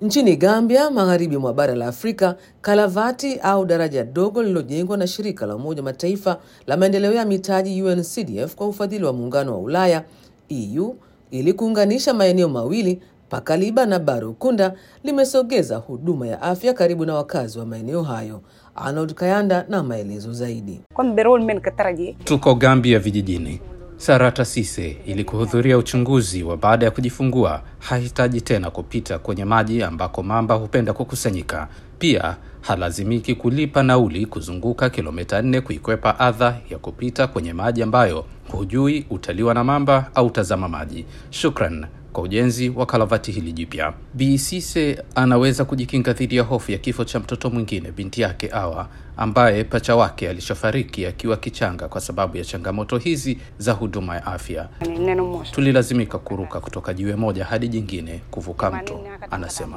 Nchini Gambia, magharibi mwa bara la Afrika, kalavati au daraja dogo lililojengwa na shirika la Umoja Mataifa la maendeleo ya mitaji UNCDF kwa ufadhili wa muungano wa Ulaya EU ili kuunganisha maeneo mawili Pakaliba na Barukunda limesogeza huduma ya afya karibu na wakazi wa maeneo hayo. Arnold Kayanda na maelezo zaidi. Tuko Gambia vijijini. Sarata Sise ili kuhudhuria uchunguzi wa baada ya kujifungua hahitaji tena kupita kwenye maji ambako mamba hupenda kukusanyika. Pia halazimiki kulipa nauli kuzunguka kilomita nne kuikwepa adha ya kupita kwenye maji ambayo hujui utaliwa na mamba au tazama maji. Shukran kwa ujenzi wa kalavati hili jipya. Bi Sise anaweza kujikinga dhidi ya hofu ya kifo cha mtoto mwingine, binti yake Awa, ambaye pacha wake alishafariki akiwa kichanga kwa sababu ya changamoto hizi za huduma ya afya. Tulilazimika kuruka kutoka jiwe moja hadi jingine kuvuka mto, anasema.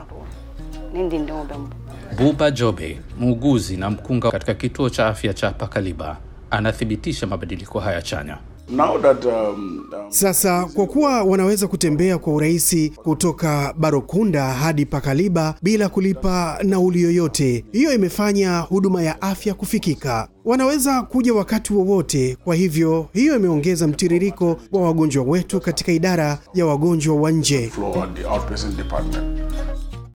Buba Jobe, muuguzi na mkunga katika kituo cha afya cha Pakaliba, anathibitisha mabadiliko haya chanya. Now that, um, um, Sasa kwa kuwa wanaweza kutembea kwa urahisi kutoka Barokunda hadi Pakaliba bila kulipa nauli yoyote, hiyo imefanya huduma ya afya kufikika. Wanaweza kuja wakati wowote, kwa hivyo hiyo imeongeza mtiririko wa wagonjwa wetu katika idara ya wagonjwa wa nje. flow at the outpatient department.